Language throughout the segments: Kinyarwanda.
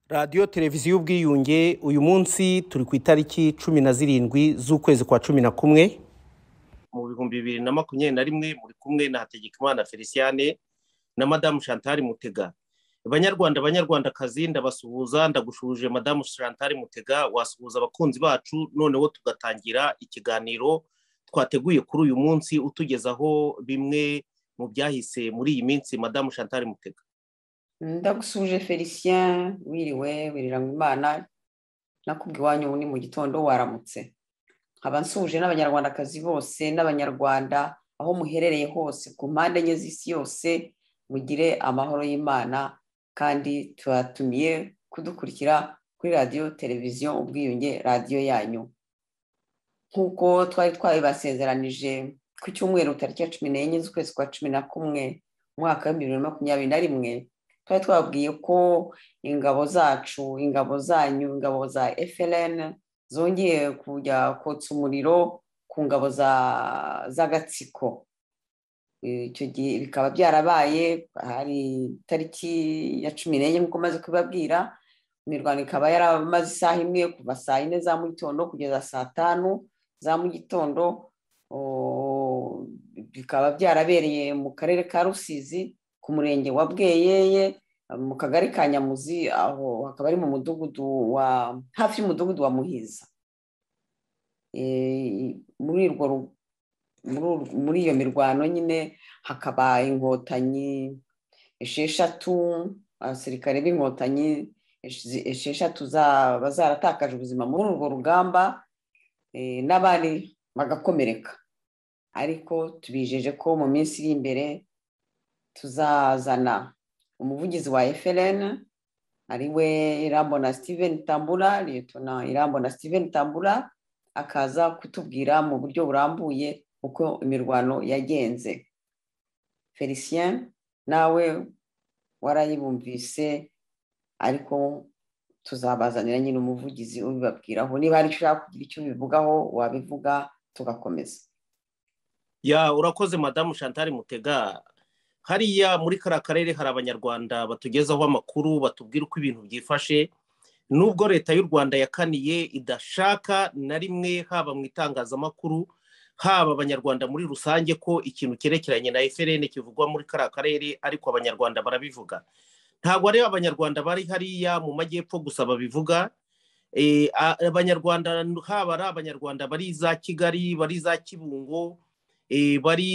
radiyo televiziyo ubwiyunge uyu munsi turi ku itariki cumi na zirindwi z'ukwezi kwa cumi na kumwe mu bihumbi bibiri na makumyabiri na rimwe muri kumwe na hategekimana feliciane na madamu chantal mutega banyarwanda banyarwandakazi ndabasuhuza ndagushuje madamu chantal mutega wasuhuza abakunzi bacu noneho tugatangira ikiganiro twateguye kuri uyu munsi utugezaho bimwe mu byahise muri iyi minsi madamu chantal mutega ndagusuje felicien wiriwe wiriramo imana nakubwi iwanyu ubu ni mu gitondo waramutse nkaba nsuje n'abanyarwandakazi bose n'abanyarwanda aho muherereye hose ku mpande enye z'isi yose mugire amahoro y'imana kandi tubatumiye kudukurikira kuri radiyo televiziyo ubwiyunge radiyo yanyu nk'uko twari twabibasezeranije ku cyumweru tariki ya cumi n'enye z'ukwezi kwa cumi na kumwe umwaka w'ibihumbi bibiri na makumyabiri na rimwe twari twababwiye ko ingabo zacu ingabo zanyu ingabo za FLN zongeye kujya kotsa umuriro ku ngabo z'agatsiko icyo gihe bikaba byarabaye hari itariki ya cumi n'enye nk'uko maze kubibabwira imirwano ikaba yaramaze isaha imwe kuva saa yine za mu gitondo kugeza saa tanu za mu gitondo bikaba byarabereye mu karere ka rusizi ku murenge wa bweyeye mu kagari ka nyamuzi aho hakaba ari mu mudugudu wa hafi y'umudugudu wa muhiza muri iyo mirwano nyine hakaba inkotanyi esheshatu abasirikare b'inkotanyi esheshatu zaba zaratakaje ubuzima muri urwo rugamba n'abandi bagakomereka ariko tubijeje ko mu minsi iri imbere tuzazana umuvugizi wa FLN ariwe irambona Steven tambura liyetona irambona Steven tambura akaza kutubwira mu buryo burambuye uko imirwano yagenze felicien nawe warayibumvise ariko tuzabazanira nyine umuvugizi ubibabwiraho niba hari icyo ushaka kugira icyo ubivugaho wabivuga tugakomeza ya urakoze madamu chantal mutega hariya muri kariya karere hari abanyarwanda batugezaho amakuru batubwira uko ibintu byifashe nubwo leta y'u rwanda yakaniye idashaka na rimwe haba mu itangazamakuru haba abanyarwanda muri rusange ko ikintu cyerekeranye na FLN kivugwa muri kariya karere ariko abanyarwanda barabivuga ntabwo ari abanyarwanda bari hariya mu majyepfo gusa babivuga abanyarwanda haba ari abanyarwanda bari za kigali bari za kibungo bari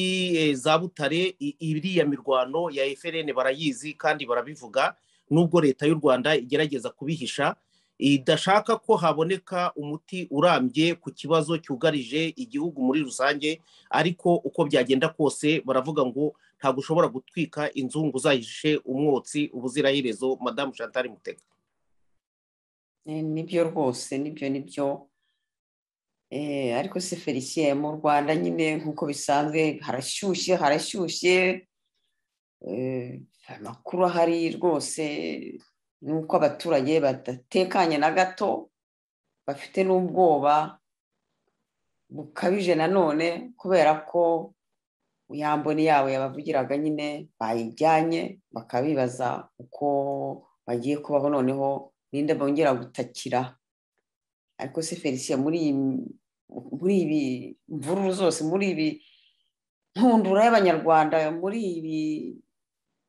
za butare iriya mirwano ya FLN barayizi kandi barabivuga nubwo leta y'u rwanda igerageza kubihisha idashaka ko haboneka umuti urambye ku kibazo cyugarije igihugu muri rusange ariko uko byagenda kose baravuga ngo ntabwo ushobora gutwika inzungu zahishe umwotsi ubuziraherezo madamu chantal mutega nibyo rwose nibyo nibyo ariko se felicien mu rwanda nyine nk'uko bisanzwe harashyushye harashyushye amakuru ahari rwose ni uko abaturage badatekanye na gato bafite n'ubwoba bukabije nanone kubera ko yamboni yabo yabavugiraga nyine bayijyanye bakabibaza uko bagiye kubaho noneho ninde bongera gutakira ariko se felicien muri iyi muri ibi mvururu zose muri ibi ntundura y'abanyarwanda muri ibi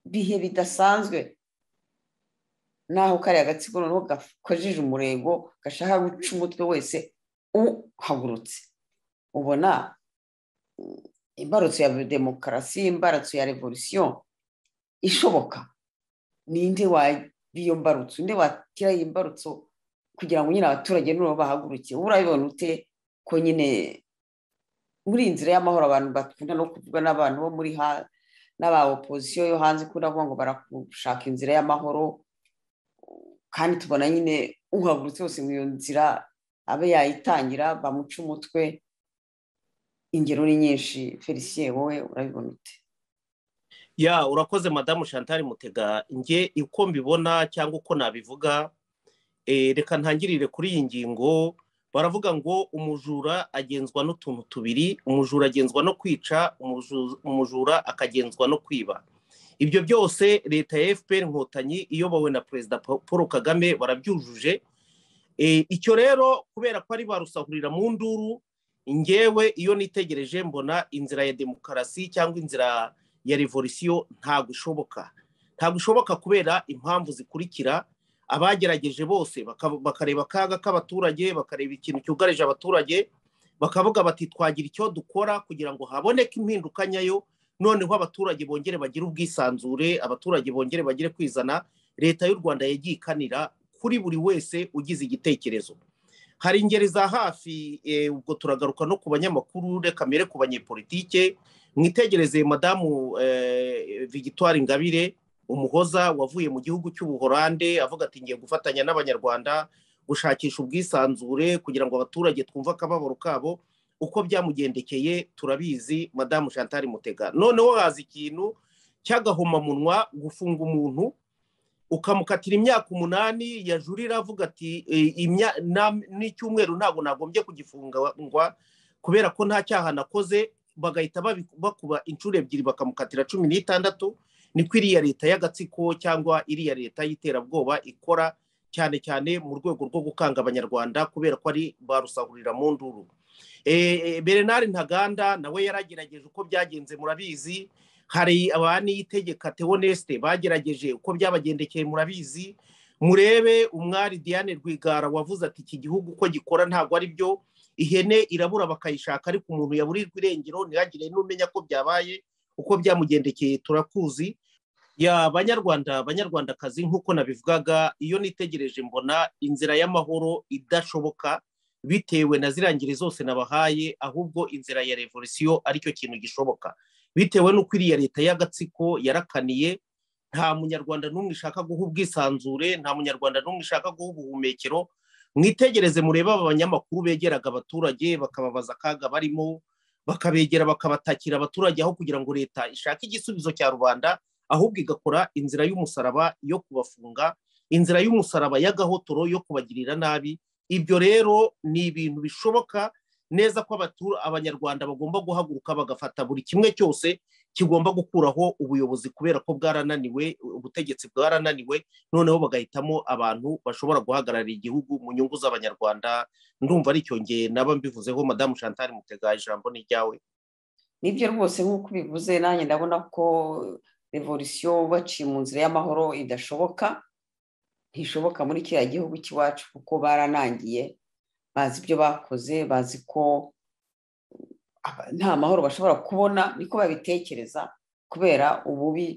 bihe bidasanzwe naho kariya agatsiko noneho gakojeje umurego gashaka guca umutwe wese uhagurutse ubona imbarutso ya demokarasi imbarutso ya revolisiyo ishoboka ninde w'iyo mbarutso nde wakira iyi mbarutso kugira ngo nyine abaturage nubwo bahaguruke urabibona ute ko nyine muri iyi nzira y'amahoro abantu bakunda no kuvugwa n'abantu bo muri ha n'aba opozisiyo yo hanze ko uravuga ngo barashaka inzira y'amahoro kandi tubona nyine uhagurutse wese mu iyo nzira abe yayitangira bamuca umutwe ingero ni nyinshi felicien wowe urabibona ute ya urakoze madamu chantal mutega njye uko mbibona cyangwa uko nabivuga reka ntangirire kuri iyi ngingo baravuga ngo umujura agenzwa n'utuntu tubiri umujura agenzwa no kwica umujura akagenzwa no kwiba ibyo byose leta ya fpr inkotanyi iyobowe na perezida paul kagame barabyujuje icyo rero kubera ko ari barusahurira mu nduru ngewe iyo nitegereje mbona inzira ya demokarasi cyangwa inzira ya revolisiyo ntabwo ishoboka ntabwo ishoboka kubera impamvu zikurikira abagerageje bose bakareba akaga k'abaturage bakareba ikintu cyugarije abaturage bakavuga bati twagira icyo dukora kugira ngo haboneke impinduka nyayo noneho abaturage bongere bagire ubwisanzure abaturage bongere bagire kwizana leta y'u rwanda yagiye ikanira kuri buri wese ugize igitekerezo hari ingeri za hafi ubwo turagaruka no ku banyamakuru reka mbere ku banyepolitike mwitegereze madamu Victoire ingabire umuhoza wavuye mu gihugu cy'ubuhorande avuga ati ngiye gufatanya n'abanyarwanda gushakisha ubwisanzure kugira ngo abaturage twumve akababaro kabo uko byamugendekeye turabizi madamu chantal mutega noneho haza ikintu cy'agahomamunwa gufunga umuntu ukamukatira imyaka umunani yajurira avuga ati n'icyumweru ntabwo nagombye kugifungwa kubera ko nta cyaha nakoze bagahita bakuba inshuro ebyiri bakamukatira cumi n'itandatu niko iriya leta y'agatsiko cyangwa iriya leta y'iterabwoba ikora cyane cyane mu rwego rwo gukanga abanyarwanda kubera ko ari barusahurira mu nduru bernard ntaganda nawe yaragerageje uko byagenze murabizi hari abaniyitegeka tewonesite bagerageje uko byabagendekeye murabizi murebe umwari diane rwigara wavuze ati iki gihugu uko gikora ntabwo ari byo ihene irabura bakayishaka ariko umuntu yaburirwa irengero ntihagire n'umenya ko byabaye uko byamugendekeye turakuzi ya banyarwanda banyarwandakazi nk'uko nabivugaga iyo nitegereje mbona inzira y'amahoro idashoboka bitewe na zirangire zose nabahaye ahubwo inzira ya revolisiyo aricyo kintu gishoboka bitewe n'uko iriya leta y'agatsiko yarakaniye nta munyarwanda n'umwe ishaka guha ubwisanzure nta munyarwanda n'umwe ishaka guha ubuhumekero mwitegereze murebe aba banyamakuru begeraga abaturage bakababaza akaga barimo bakabegera bakabatakira abaturage aho kugira ngo leta ishake igisubizo cya rubanda ahubwo igakora inzira y'umusaraba yo kubafunga inzira y'umusaraba y'agahotoro yo kubagirira nabi ibyo rero ni ibintu bishoboka neza ko abanyarwanda bagomba guhaguruka bagafata buri kimwe cyose kigomba gukuraho ubuyobozi kubera ko bwarananiwe ubutegetsi bwarananiwe noneho bagahitamo abantu bashobora guhagararira igihugu mu nyungu z'abanyarwanda ndumva ari cyongeye naba mbivuzeho madamu chantal mutega ijambo ni ryawe nibyo rwose nk'uko ubivuze nanjye ndabona ko revolisiyo baciye mu nzira y'amahoro idashoboka ntishoboka muri kiriya gihugu cy'iwacu kuko baranangiye bazi ibyo bakoze bazi ko nta mahoro bashobora kubona niko babitekereza kubera ububi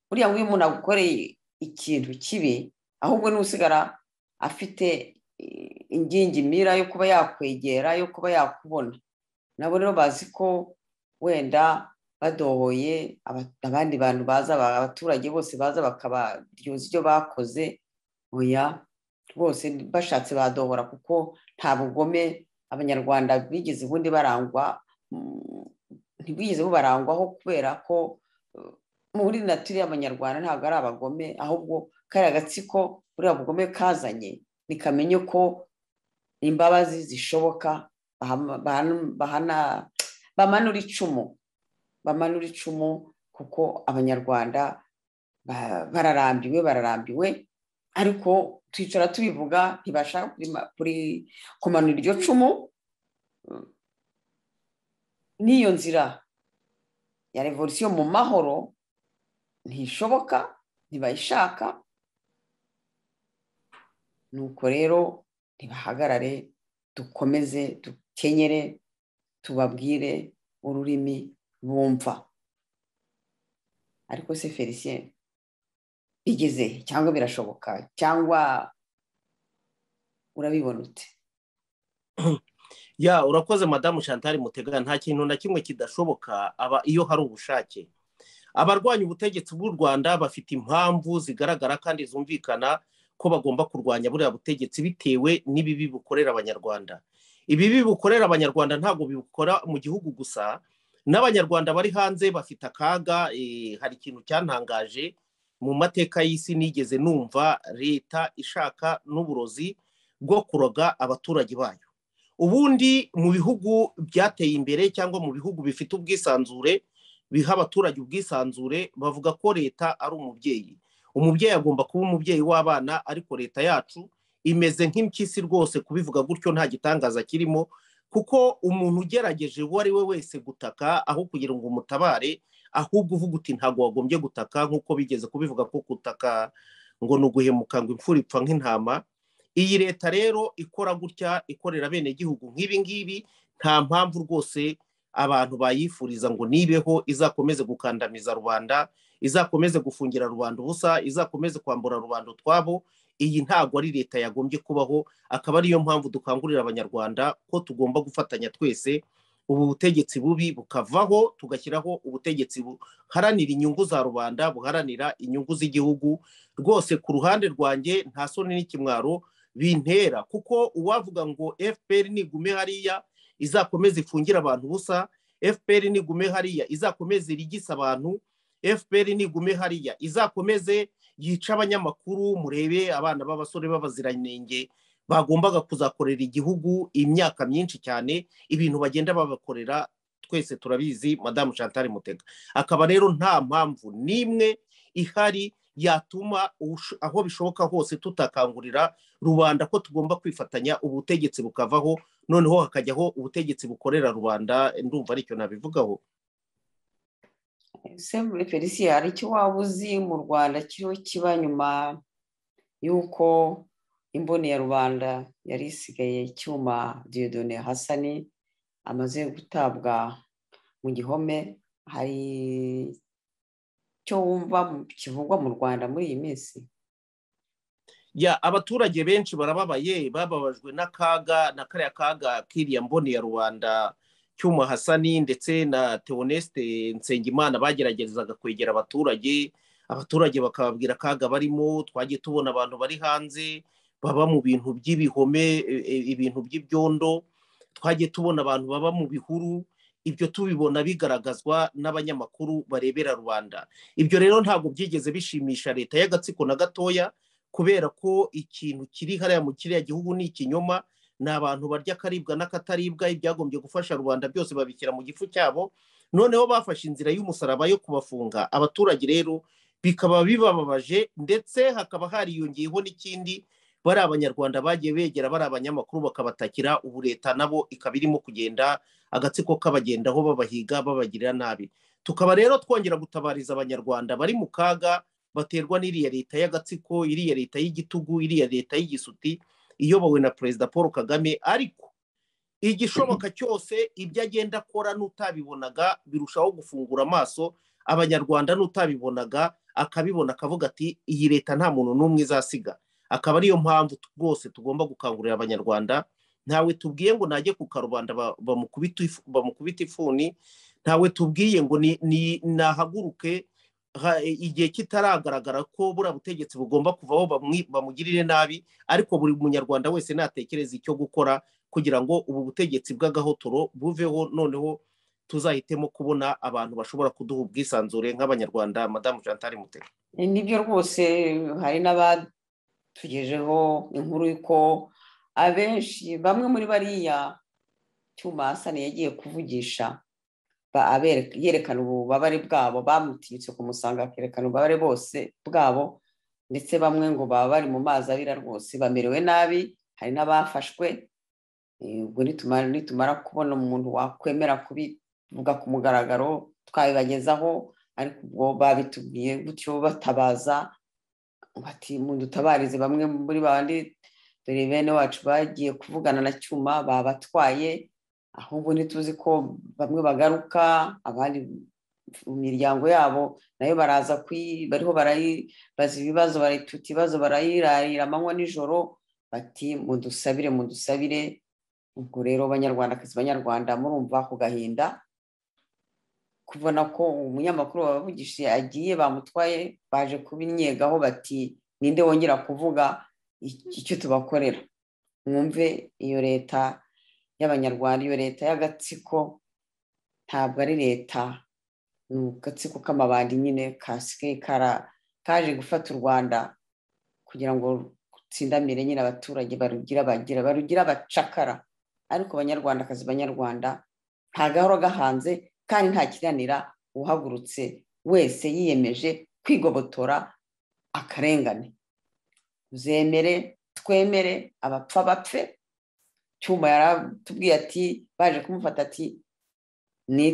buriya nk'iyo umuntu agukoreye ikintu kibi ahubwo n'usigara afite ingingi mira yo kuba yakwegera yo kuba yakubona nabo rero bazi ko wenda badohoye abandi bantu baza abaturage bose baza bakabaryoza ibyo bakoze oya bose bashatse badohora kuko nta bugome abanyarwanda bigeze ubundi barangwa ntibwigeze bubarangwaho kubera ko muri naturi y'abanyarwanda ntabwo ari abagome ahubwo kariya gatsiko buriya bugome kazanye nikamenye ko imbabazi zishoboka bamanura icumu bamanura icumu kuko abanyarwanda bararambiwe bararambiwe ariko twicara tubivuga ntibashaka kumanura iryo cumu n'iyo nzira ya revolisiyo mu mahoro ntishoboka ntibayishaka nuko rero ntibahagarare dukomeze dukenyere tubabwire ururimi bumva ariko se felicien bigeze cyangwa birashoboka cyangwa urabibonute ya urakoze madamu chantal mutega nta kintu na kimwe kidashoboka aba iyo hari ubushake abarwanya ubutegetsi bw'u rwanda bafite impamvu zigaragara kandi zumvikana ko bagomba kurwanya buriya butegetsi bitewe n'ibibi bukorera abanyarwanda ibibi bukorera abanyarwanda ntabwo bibukora mu gihugu gusa n'abanyarwanda bari hanze bafite akaga hari ikintu cyantangaje mu mateka y'isi nigeze numva leta ishaka n'uburozi bwo kuroga abaturage bayo ubundi mu bihugu byateye imbere cyangwa mu bihugu bifite ubwisanzure biha abaturage ubwisanzure bavuga ko leta ari umubyeyi umubyeyi agomba kuba umubyeyi w'abana ariko leta yacu imeze nk'impyisi rwose kubivuga gutyo nta gitangaza kirimo kuko umuntu ugerageje uwo ari we wese gutaka aho kugira ngo umutabare ahubwo uvuga uti ntabwo wagombye gutaka nk'uko bigeze kubivuga ko gutaka ngo ni uguhemuka ngo imfura ipfa nk'intama iyi leta rero ikora gutya ikorera bene gihugu nk'ibi ngibi nta mpamvu rwose abantu bayifuriza ngo nibeho izakomeze gukandamiza rubanda izakomeze gufungira rubanda ubusa izakomeze kwambura rubanda utwabo iyi ntabwo ari leta yagombye kubaho akaba ariyo mpamvu dukangurira abanyarwanda ko tugomba gufatanya twese ubu butegetsi bubi bukavaho tugashyiraho ubutegetsi buharanira inyungu za rubanda buharanira inyungu z'igihugu rwose ku ruhande rwanjye nta soni n'ikimwaro bintera kuko uwavuga ngo fpr nigume hariya izakomeza ifungire abantu ubusa fpr nigume hariya izakomeze irigise abantu fpr nigume hariya izakomeze yica abanyamakuru murebe abana b'abasore b'abaziranenge bagombaga kuzakorera igihugu imyaka myinshi cyane ibintu bagenda babakorera twese turabizi madamu chantal mutega akaba rero nta mpamvu n'imwe ihari yatuma aho bishoboka hose tutakangurira rubanda ko tugomba kwifatanya ubutegetsi bukavaho noneho hakajyaho ubutegetsi bukorera rubanda ndumva aricyo nabivugaho felicien hari icyo waba uzi mu rwanda kiriho kiba nyuma y'uko imboni ya rubanda yari isigaye icyuma diodone hasani amaze gutabwa mu gihome hari icyo wumva kivugwa mu rwanda muri iyi minsi ya abaturage benshi barababaye bababajwe n'akaga na kariya kaga kiriya mboni ya rubanda cyuma hasani ndetse na teonesite nsengimana bageragezaga kwegera abaturage abaturage bakababwira akaga barimo twagiye tubona abantu bari hanze baba mu bintu by'ibihome ibintu by'ibyondo twagiye tubona abantu baba mu bihuru ibyo tubibona bigaragazwa n'abanyamakuru barebera rubanda ibyo rero ntabwo byigeze bishimisha leta y'agatsiko na gatoya kubera ko ikintu kiri hariya mu kiriya gihugu ni ikinyoma ni abantu barya akaribwa n'akataribwa ibyagombye gufasha rubanda byose babishyira mu gifu cyabo noneho bafashe inzira y'umusaraba yo kubafunga abaturage rero bikaba bibababaje ndetse hakaba hariyongeyeho n'ikindi bari abanyarwanda bagiye begera bari abanyamakuru bakabatakira ubu leta nabo ikaba irimo kugenda agatsiko kabagendaho babahiga babagirira nabi tukaba rero twongera gutabariza abanyarwanda bari mu kaga baterwa n'iriya leta y'agatsiko iriya leta y'igitugu iriya leta y'igisuti iyobowe na perezida paul kagame ariko igishoboka cyose ibyo agenda akora n'utabibonaga birushaho gufungura amaso abanyarwanda n'utabibonaga akabibona akavuga ati iyi leta nta muntu n'umwe izasiga akaba ariyo mpamvu rwose tugomba gukangurira abanyarwanda ntawe tubwiye ngo najye ku karubanda bamukubita ifuni ntawe tubwiye ngo nahaguruke igihe kitaragaragara ko buriya butegetsi bugomba kuvaho bamugirire nabi ariko buri munyarwanda wese natekereza icyo gukora kugira ngo ubu butegetsi bw'agahotoro buveho noneho tuzahitemo kubona abantu bashobora kuduha ubwisanzure nk'abanyarwanda madamu chantal mutera nibyo rwose hari n'abandi tugejeho inkuru y'uko abenshi bamwe muri bariya cyuma hasani yagiye kuvugisha yerekana ububabare bwabo bamutinyutse kumusanga akerekana ububabare bose bwabo ndetse bamwe ngo baba bari mu mazi abira rwose bamerewe nabi hari n'abafashwe ubwo nitumara kubona umuntu wakwemera kubivuga ku mugaragaro twabibagezaho ariko ubwo babitubwiye gutyo batabaza bati dutabarize bamwe muri bandi dore bene wacu bagiye kuvugana na cyuma babatwaye ahubwo ntituzi ko bamwe bagaruka abandi mu miryango yabo nayo baraza bariho barayibaza ibibazo barayituta ibibazo barayirarira amanywa nijoro bati mudusabire mudusabire ubwo rero banyarwandakazi banyarwanda murumva ku gahinda kubona ko umunyamakuru wabavugishije agiye bamutwaye baje kubinyegaho bati ninde wongera kuvuga icyo tubakorera mwumve iyo leta y'abanyarwanda iyo leta y'agatsiko ntabwo ari leta ni agatsiko k'amabandi nyine kasigaye kaje gufata u rwanda kugira ngo gutsindamire nyine abaturage barugira bagira barugira abacakara ariko abanyarwandakazi banyarwanda ntagahora gahanze kandi ntakiranira uhagurutse wese yiyemeje kwigobotora akarengane uzemere twemere abapfa bapfe cyuma yaratubwiye ati baje kumufata ati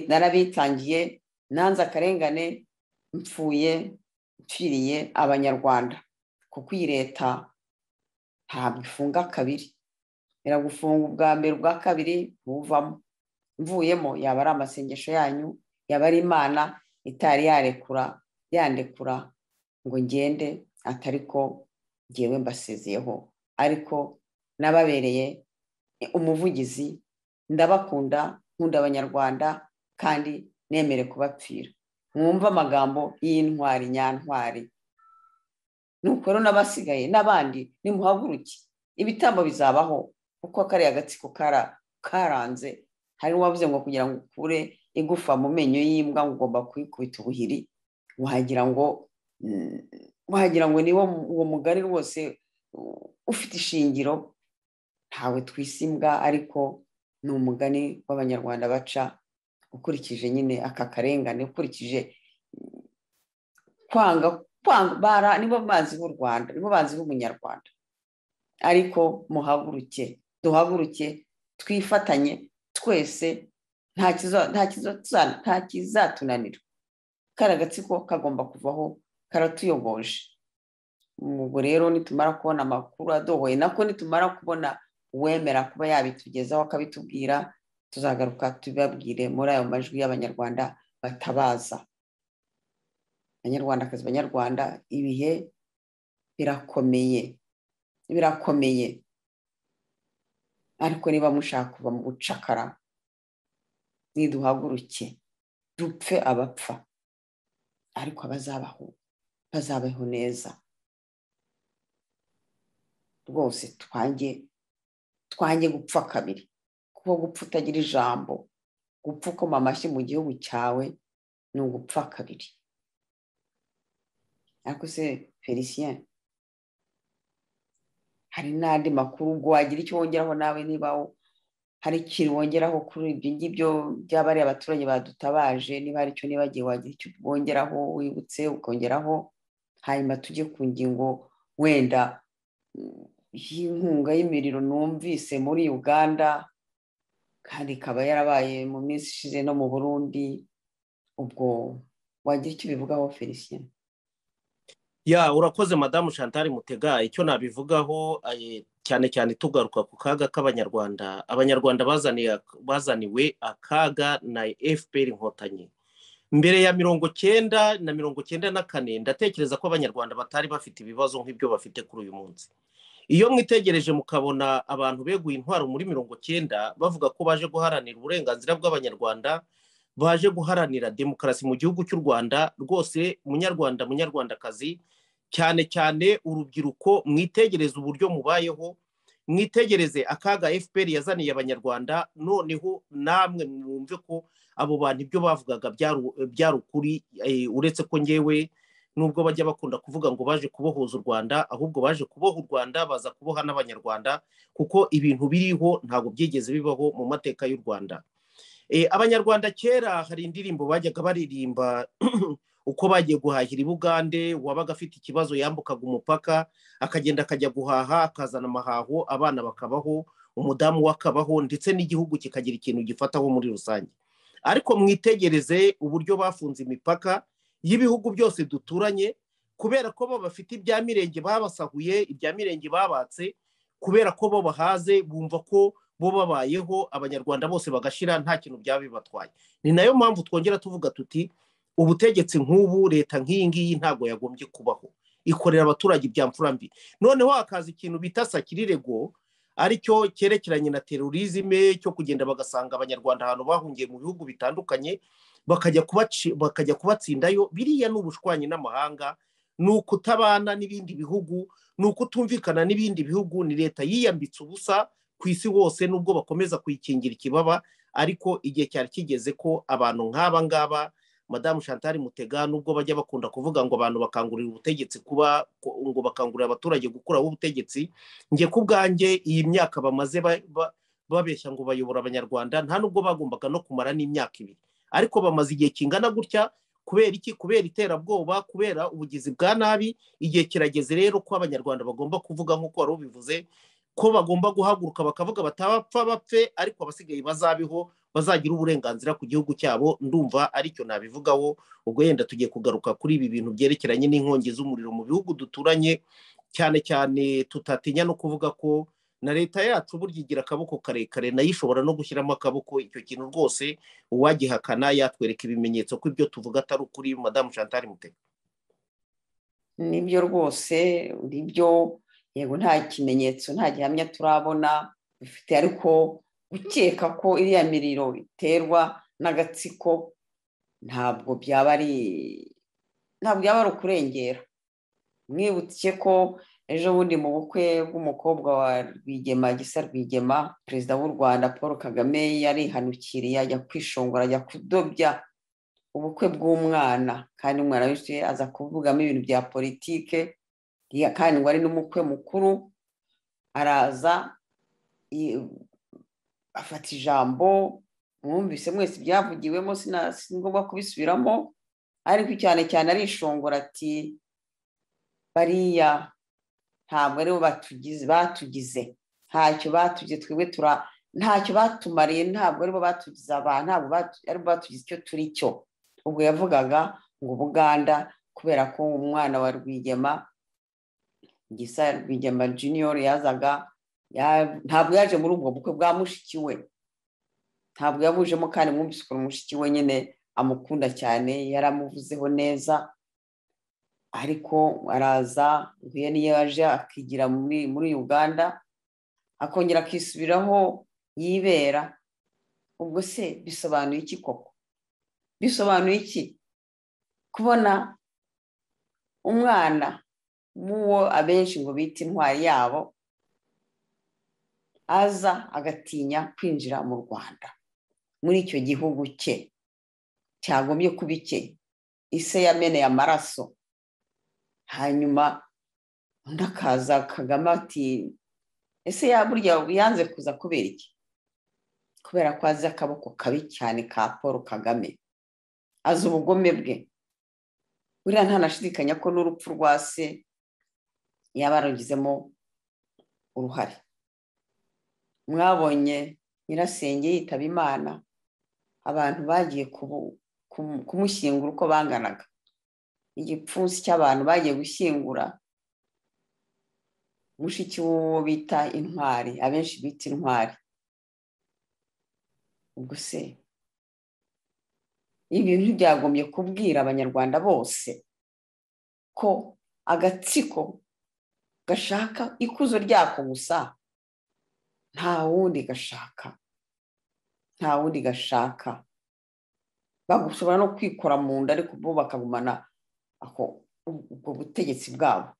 narabitangiye nanze akarengane mpfuye mpfiriye abanyarwanda kuko iyi leta ntabwo ifunga kabiri iragufunga ubwa mbere ubwa kabiri ntuvamo mvuyemo yaba ari amasengesho yanyu yaba ari imana itari yarekura yandekura ngo ngende atari ko ngewe mbasezeyeho ariko nababereye umuvugizi ndabakunda nkunda abanyarwanda kandi nemere kubapfira mwumve amagambo y'intwari nyantwari nuko rero n'abasigaye n'abandi nimuhaguruke ibitambo bizabaho kuko kariya gatsiko karanze hari uwavuze ngo kugira ngo ukure igufa mu menyo y'imbwa ngo ugomba kuyikubita ubuhiri wagira ngo wagira ngo niwo uwo mugari rwose ufite ishingiro ntawe twise imbwa ariko ni umugani w'abanyarwanda baca ukurikije nyine aka karengane ukurikije kwanga kwanga nibo bazi b'u rwanda nibo bazi b'umunyarwanda ariko muhaguruke duhaguruke twifatanye twese nta kizatunanira kari agatsiko kagomba kuvaho karatuyogoje ubwo rero nitumara kubona amakuru adohoye nako nitumara kubona uwemera kuba yabitugezaho akabitubwira tuzagaruka tubabwire muri ayo majwi y'abanyarwanda batabaza abanyarwandakazi banyarwanda ibihe birakomeye birakomeye ariko niba mushaka kuva mu bucakara niduhaguruke dupfe abapfa ariko abazabaho bazabaho neza rwose twange twange gupfa kabiri kuko gupfa utagira ijambo gupfa ukoma amashyi mu gihugu cyawe ni ugupfa kabiri ariko se felicien hari n'andi makuru ubwo wagira icyo wongeraho nawe niba hari ikintu wongeraho kuri ibyo ngibyo byaba ari abaturage badutabaje niba hari icyo nibagiwe wagira icyo wongeraho wibutse ukongeraho hanyuma tujye ku ngingo wenda y'inkunga y'imiriro numvise muri uganda kandi ikaba yarabaye mu minsi ishize no mu burundi ubwo wagira icyo ubivugaho felicien ya urakoze madamu chantal mutega icyo nabivugaho cyane cyane tugaruka ku kaga k'abanyarwanda abanyarwanda bazaniwe akaga na fpr inkotanyi mbere ya mirongo cyenda na mirongo cyenda na kane ndatekereza ko abanyarwanda batari bafite ibibazo nk'ibyo bafite kuri uyu munsi iyo mwitegereje mukabona abantu beguye intwaro muri mirongo cyenda bavuga ko baje guharanira uburenganzira bw'abanyarwanda baje guharanira demokarasi mu gihugu cy'u rwanda rwose munyarwanda munyarwandakazi cyane cyane urubyiruko mwitegereze uburyo mubayeho mwitegereze akaga fpr yazaniye abanyarwanda noneho namwe mwumve ko abo bantu ibyo bavugaga byari ukuri uretse ko ngewe nubwo bajya bakunda kuvuga ngo baje kubohoza u rwanda ahubwo baje kuboha u rwanda baza kuboha n'abanyarwanda kuko ibintu biriho ntabwo byigeze bibaho mu mateka y'u rwanda abanyarwanda kera hari indirimbo bajyaga baririmba uko bagiye guhahira i bugande wabaga afite ikibazo yambukaga umupaka akagenda akajya guhaha akazana amahaho abana bakabaho umudamu we akabaho ndetse n'igihugu kikagira ikintu gifataho muri rusange ariko mwitegereze uburyo bafunze imipaka y'ibihugu byose duturanye kubera ko bo bafite ibya mirenge babasahuye ibya mirenge babatse kubera ko bo bahaze bumva ko bo babayeho abanyarwanda bose bagashira nta kintu byaba bibatwaye ni nayo mpamvu twongera tuvuga tuti ubutegetsi nk'ubu leta nk'iyi ngiyi ntabwo yagombye kubaho ikorera abaturage ibya mfura mbi noneho hakaza ikintu bita sakirirego aricyo cyerekeranye na terorizme cyo kugenda bagasanga abanyarwanda ahantu bahungiye mu bihugu bitandukanye bakajya kubatsindayo biriya ni ubushwanyi n'amahanga ni ukutabana n'ibindi bihugu ni ukutumvikana n'ibindi bihugu ni leta yiyambitse ubusa ku isi hose nubwo bakomeza kuyikingira ikibaba ariko igihe cyari kigeze ko abantu nk'aba ngaba madamu chantal mutega nubwo bajya bakunda kuvuga ngo abantu bakangurira ubutegetsi kuba ngo bakangurira abaturage gukuraho ubutegetsi njye ku bwanjye iyi myaka bamaze babeshya ngo bayobora abanyarwanda nta nubwo bagombaga no kumara n'imyaka ibiri ariko bamaze igihe kingana gutya kubera iki kubera iterabwoba kubera ubugizi bwa nabi igihe kirageze rero ko abanyarwanda bagomba kuvuga nk'uko wari ubivuze ko bagomba guhaguruka bakavuga batapfa bapfe ariko abasigaye bazabiho bazagira uburenganzira ku gihugu cyabo ndumva aricyo nabivugaho ubwo yenda tugiye kugaruka kuri ibi bintu byerekeranye n'inkongi z'umuriro mu bihugu duturanye cyane cyane tutatinya no kuvuga ko na leta yacu burya igira akaboko karekare nayo ishobora no gushyiramo akaboko icyo kintu rwose uwagihakana yatwereka ibimenyetso ko ibyo tuvuga atari ukuri madamu chantal muteka nibyo rwose nibyo yego nta kimenyetso nta gihamya turabona dufite ariko gukeka ko iriya miriro iterwa n'agatsiko ntabwo byaba ari ntabwo byaba ari ukurengera mwibutse ko ejo bundi mu bukwe bw'umukobwa wa rwigema gisa rwigema perezida w'u rwanda paul kagame yarihanukiriye ajya kwishongora ajya kudobya ubukwe bw'umwana kandi umwana wese aza kuvugamo ibintu bya politike kandi ngo ari n'umukwe mukuru araza afata ijambo mwumvise mwese ibyavugiwemo si ngombwa kubisubiramo ariko cyane cyane arishongora ati bariya ntabwo aribo batugize batugize ntacyo batugize twebwe tura ntacyo batumariye ntabwo aribo batugize abantu ntabwo aribo batugize icyo turi cyo ubwo yavugaga ngo ubuganda kubera ko umwana wa rwigema gisa rwigema jiniyori yazaga ntabwo yaje muri ubwo bukwe bwa mushiki we ntabwo yabujemo kandi mwumvise ukuntu mushiki we nyine amukunda cyane yaramuvuzeho neza ariko araza nguye niyo yaje akigira muri uganda akongera akisubiraho yibera ubwo se bisobanuye iki koko bisobanuye iki kubona umwana w'uwo abenshi ngo bita intwari yabo aza agatinya kwinjira mu rwanda muri icyo gihugu cye cyagombye kuba icye ise yameneye amaraso hanyuma undi akaza kagame ati ese burya yanze kuza kubera iki kubera ko azi akaboko kabi cyane ka paul kagame azi ubugome bwe buriya ntanashidikanya ko n'urupfu rwa se yaba yarugizemo uruhare mwabonye nyirasenge yitaba imana abantu bagiye kumushyingura uko banganaga igipfunsi cy'abantu bagiye gushyingura mushiki w'uwo bita intwari abenshi bita intwari ubwo se ibintu ntibyagombye kubwira abanyarwanda bose ko agatsiko gashaka ikuzo ryako gusa nta wundi gashaka nta wundi gashaka bagushobora no kwikora mu nda ariko bo bakagumana ubwo butegetsi bwabo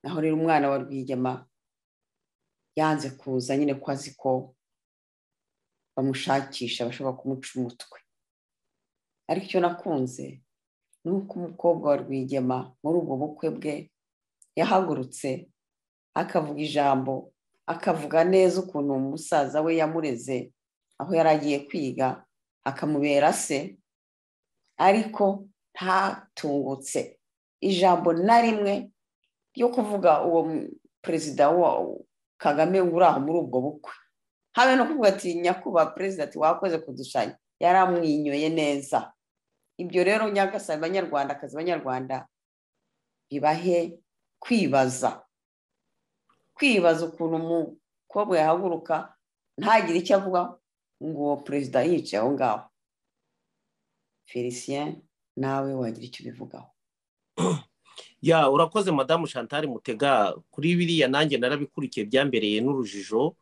naho rero umwana wa rwigema yanze kuza nyine ko azi ko bamushakisha bashobora kumuca umutwe ariko icyo nakunze ni uko umukobwa wa rwigema muri ubwo bukwe bwe yahagurutse akavuga ijambo akavuga neza ukuntu umusaza we yamureze aho yari agiye kwiga akamubera se ariko ntatungutse ijambo na rimwe ryo kuvuga uwo perezida wa kagame uri aho muri ubwo bukwe habe no kuvuga ati nyakubahwa perezida ati wakoze kudushanya yaramwinyoye neza ibyo rero nyagasaba abanyarwanda akazi abanyarwanda bibahe kwibaza kwibaza ukuntu umukobwa yahaguruka ntagire icyo avuga ngo uwo perezida yicaye aho ngaho felicien nawe wagira icyo ubivugaho ya urakoze madamu chantal mutega kuri biriya nanjye narabikurikiye byambereye n'urujijo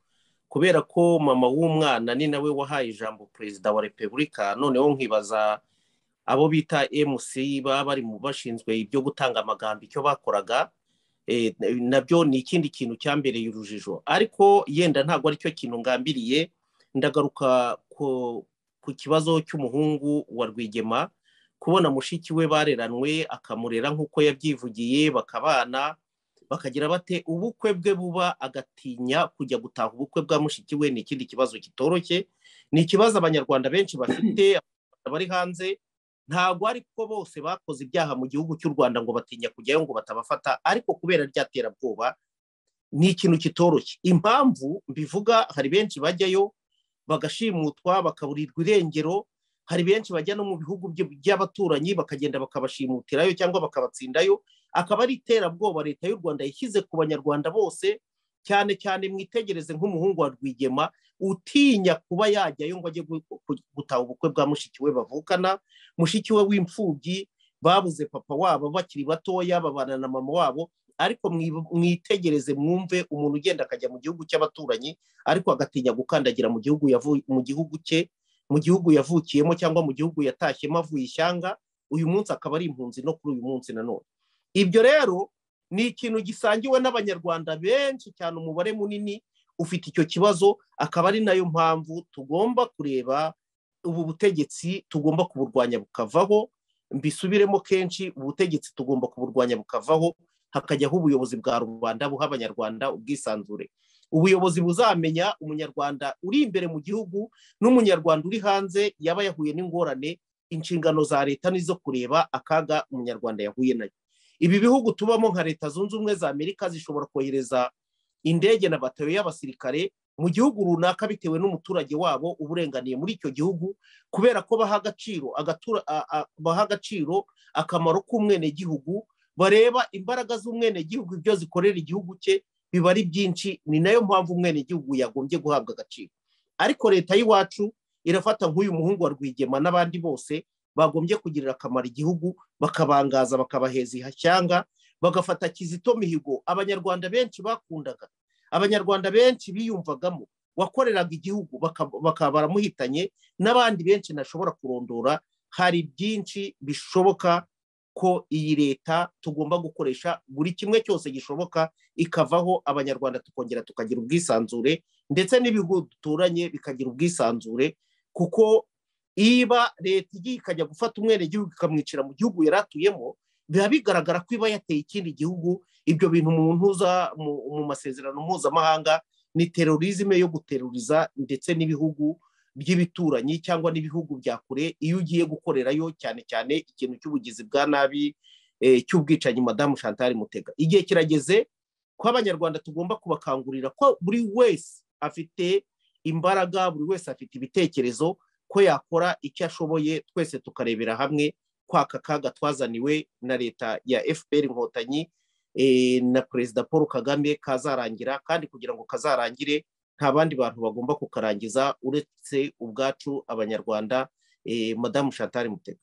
kubera ko mama w'umwana ni nawe wahaye ijambo perezida wa repubulika noneho nkibaza abo bita mc baba bari mu bashinzwe ibyo gutanga amagambo icyo bakoraga nabyo ni ikindi kintu cyambereye urujijo ariko yenda ntabwo aricyo kintu ngambiriye ndagaruka ku kibazo cy'umuhungu wa rwigema kubona mushiki we bareranwe akamurera nk'uko yabyivugiye bakabana bakagira bate ubukwe bwe buba agatinya kujya gutaha ubukwe bwa mushiki we ni ikindi kibazo kitoroshye ni ikibazo abanyarwanda benshi bafite bari hanze ntabwo ariko bose bakoze ibyaha mu gihugu cy'u rwanda ngo batinya kujyayo ngo batabafata ariko kubera rya terabwoba ni ikintu kitoroshye impamvu mbivuga hari benshi bajyayo bagashimutwa bakaburirwa irengero hari benshi bajya no mu bihugu by'abaturanyi bakagenda bakabashimutirayo cyangwa bakabatsindayo akaba ari iterabwoba leta y'u rwanda yishyize ku banyarwanda bose cyane cyane mwitegereze nk'umuhungu wa rwigema utinya kuba yajyayo ngo ajye gutaha ubukwe bwa mushiki we bavukana mushiki we w'imfubyi babuze papa wabo bakiri batoya babana na mama wabo ariko mwitegereze mwumve umuntu ugenda akajya mu gihugu cy'abaturanyi ariko agatinya gukandagira mu gihugu mu gihugu cye mu gihugu yavukiyemo cyangwa mu gihugu yatashyemo avuye ishyanga uyu munsi akaba ari impunzi no kuri uyu munsi nanone ibyo rero ni ikintu gisangiwe n'abanyarwanda benshi cyane umubare munini ufite icyo kibazo akaba ari nayo mpamvu tugomba kureba ubu butegetsi tugomba kuburwanya bukavaho mbisubiremo kenshi ubutegetsi tugomba kuburwanya bukavaho hakajyaho ubuyobozi bwa rubanda buha abanyarwanda ubwisanzure ubuyobozi buzamenya umunyarwanda uri imbere mu gihugu n'umunyarwanda uri hanze yaba yahuye n'ingorane inshingano za leta nizo kureba akaga umunyarwanda yahuye nayo ibi bihugu tubamo nka leta zunze ubumwe za amerika zishobora kohereza indege na batayo y'abasirikare mu gihugu runaka bitewe n'umuturage wabo uba urenganiye muri icyo gihugu kubera ko baha agaciro baha agaciro akamaro k'umwenegihugu bareba imbaraga z'umwenegihugu ibyo zikorera igihugu cye biba ari byinshi ni nayo mpamvu umwenegihugu yagombye guhabwa agaciro ariko leta y'iwacu irafata nk'uyu muhungu wa rwigema n'abandi bose bagombye kugirira akamaro igihugu bakabangaza bakabaheza ihashyanga bagafata kizito mihigo abanyarwanda benshi bakundaga abanyarwanda benshi biyumvagamo wakoreraga igihugu bakaba baramuhitanye n'abandi benshi ntashobora kurondora hari byinshi bishoboka ko iyi leta tugomba gukoresha buri kimwe cyose gishoboka ikavaho abanyarwanda tukongera tukagira ubwisanzure ndetse n'ibihugu duturanye bikagira ubwisanzure kuko iba leta igiye ikajya gufata umwenegihugu ikamwicira mu gihugu yari atuyemo biba bigaragara ko iba yateye ikindi gihugu ibyo bintu mu ntuza mu masezerano mpuzamahanga ni terorizme yo guteruriza ndetse n'ibihugu by'ibituranyi cyangwa n'ibihugu bya kure iyo ugiye gukorerayo cyane cyane ikintu cy'ubugizi bwa nabi cy'ubwicanyi madamu chantal mutega igihe kirageze ko abanyarwanda tugomba kubakangurira ko buri wese afite imbaraga buri wese afite ibitekerezo ko yakora icyo ashoboye twese tukarebera hamwe kwaka kaga twazaniwe na leta ya fpr inkotanyi na perezida paul kagame kazarangira kandi kugira ngo kazarangire nta bandi bantu bagomba kukarangiza uretse ubwacu abanyarwanda madamu shatari mutega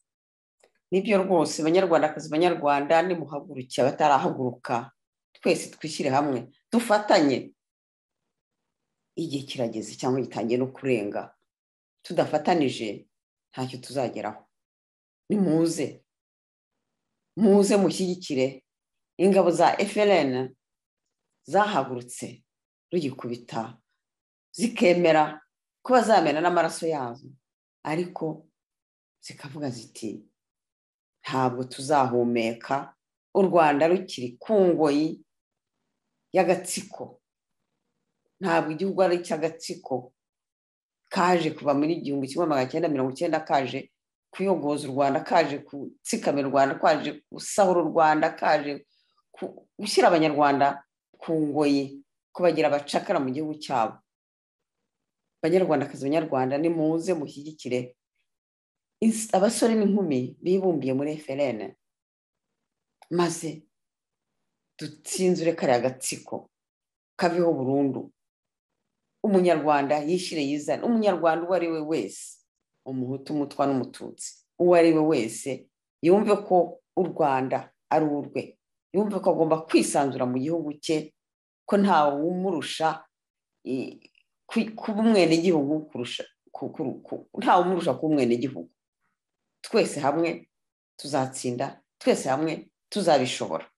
nibyo rwose banyarwandakazi banyarwanda nimuhaguruke abatarahaguruka twese twishyire hamwe dufatanye igihe kirageze cyangwa gitangiye no kurenga tudafatanije ntacyo tuzageraho nimuze muze mushyigikire ingabo za FLN zahagurutse rugikubita zikemera kuba zamena n'amaraso yazo ariko zikavuga ziti ntabwo tuzahumeka u rwanda rukiri ku ngoyi y'agatsiko ntabwo igihugu ari icy'agatsiko kaje kuva muri igihumbi kimwe magana cyenda mirongo icyenda kaje kuyogoza u rwanda kaje gutsikamira u rwanda kaje gusahura u rwanda kaje gushyira abanyarwanda ku ngoyi kubagira abacakara mu gihugu cyabo banyarwandakazi banyarwanda nimuze mushyigikire abasore n'inkumi bibumbiye muri FLN maze dutsinzure kariya gatsiko kaveho burundu umunyarwanda yishyire yizane umunyarwanda uwo ari we wese umuhutu umutwa n'umututsi uwo ari we wese yumve ko u rwanda ari urwe yumve ko agomba kwisanzura mu gihugu cye ko ntawe umurusha kuba umwenegihugu kurusha ntawe umurusha kuba umwenegihugu twese hamwe tuzatsinda twese hamwe tuzabishobora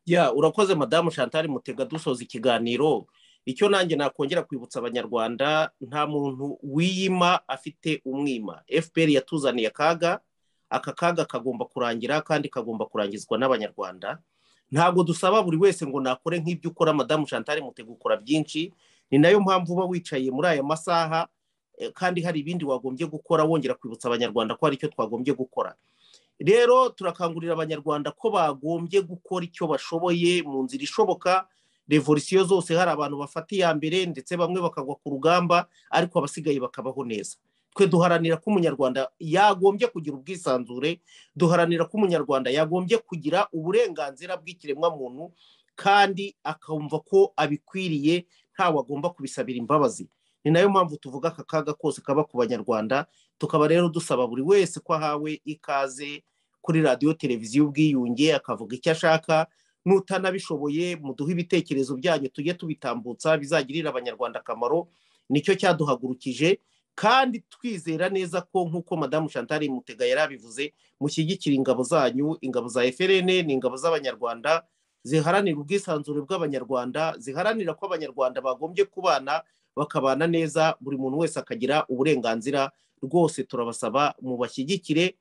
ya urakoze madamu chantal mutega dusoza ikiganiro icyo nanjye nakongera kwibutsa abanyarwanda nta muntu wiyima afite umwima fpr yatuzaniye akaga aka kaga kagomba kurangira kandi kagomba kurangizwa n'abanyarwanda ntabwo dusaba buri wese ngo nakore nk'ibyo ukora madamu chantal mutega ukora byinshi ni nayo mpamvu uba wicaye muri aya masaha eh, kandi hari ibindi wagombye gukora wongera kwibutsa abanyarwanda ko hari icyo twagombye gukora rero turakangurira abanyarwanda ko bagombye gukora icyo bashoboye mu nzira ishoboka revolisiyo zose hari abantu bafata iya mbere ndetse bamwe bakagwa ku rugamba ariko abasigaye bakabaho neza twe duharanira ko umunyarwanda yagombye kugira ubwisanzure duharanira ko umunyarwanda yagombye kugira uburenganzira bw'ikiremwamuntu kandi akumva ko abikwiriye ntawe agomba kubisabira imbabazi ni nayo mpamvu tuvuga aka kaga kose kaba ku banyarwanda tukaba rero dusaba buri wese ko ahawe ikaze kuri radiyo televiziyo ubwiyunge akavuga icyo ashaka n'utanabishoboye muduhe ibitekerezo byanyu tujye tubitambutsa bizagirira abanyarwanda akamaro nicyo cyaduhagurukije kandi twizera neza ko nk'uko madamu chantal mutega yari abivuze mushyigikira ingabo zanyu ingabo za FLN ni ingabo z'abanyarwanda ziharanira ubwisanzure bw'abanyarwanda ziharanira ko abanyarwanda bagombye kubana bakabana neza buri muntu wese akagira uburenganzira rwose turabasaba mubashyigikire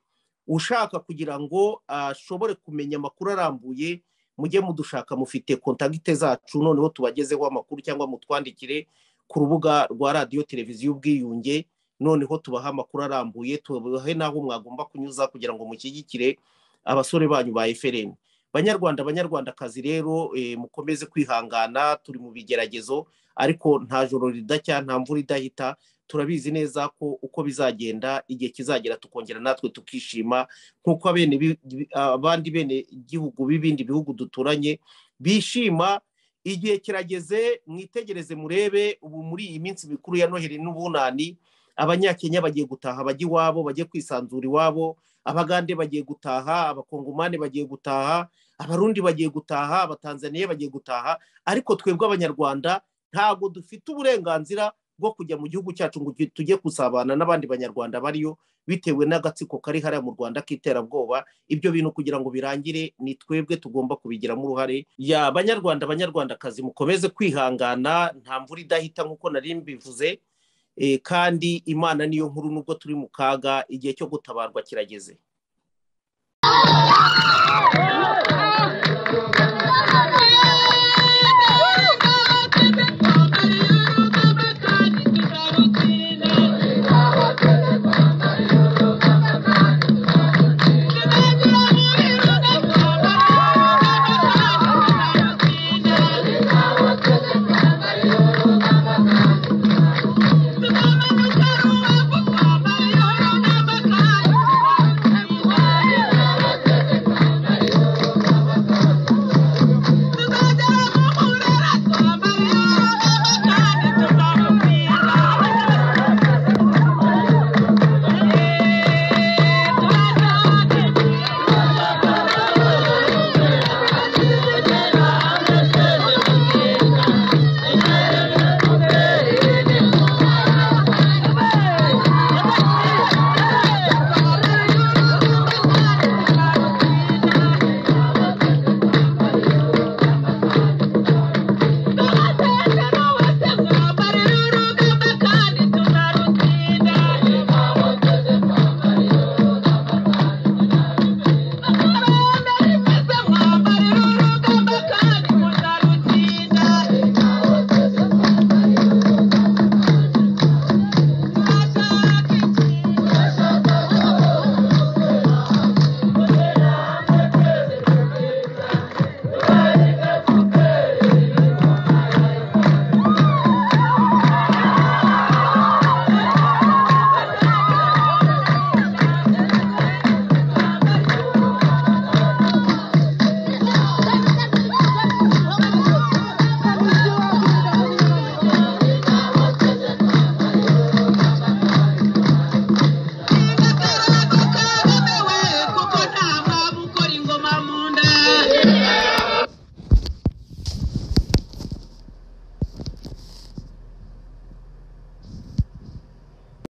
ushaka kugira ngo ashobore kumenya amakuru arambuye mujye mudushaka mufite kontagite zacu noneho tubagezeho amakuru cyangwa mutwandikire ku rubuga rwa radiyo televiziyo ubwiyunge noneho tubaha amakuru arambuye tubahe n'aho mwagomba kunyuza kugira ngo mushyigikire abasore banyu ba FLN banyarwanda banyarwandakazi rero mukomeze kwihangana turi mu bigeragezo ariko nta joro ridacya nta mvura idahita turabizi neza ko uko bizagenda igihe kizagera tukongera natwe tukishima nk'uko abandi bene gihugu b'ibindi bihugu duturanye bishima igihe kirageze mwitegereze murebe ubu muri iyi minsi mikuru ya noheli n'ubunani abanyakenya bagiye gutaha bajya iwabo bajye kwisanzura iwabo abagande bagiye gutaha abakongomani bagiye gutaha abarundi bagiye gutaha abatanzaniya bagiye gutaha ariko twebwe abanyarwanda ntabwo dufite uburenganzira bwo kujya mu gihugu cyacu ngo tujye gusabana n'abandi banyarwanda bariyo bitewe n'agatsiko kari hariya mu rwanda k'iterabwoba ibyo bintu kugira ngo birangire ni twebwe tugomba kubigiramo uruhare ya banyarwanda banyarwandakazi mukomeze kwihangana nta mvura idahita nk'uko nari mbivuze kandi imana niyo nkuru nubwo turi mu kaga igihe cyo gutabarwa kirageze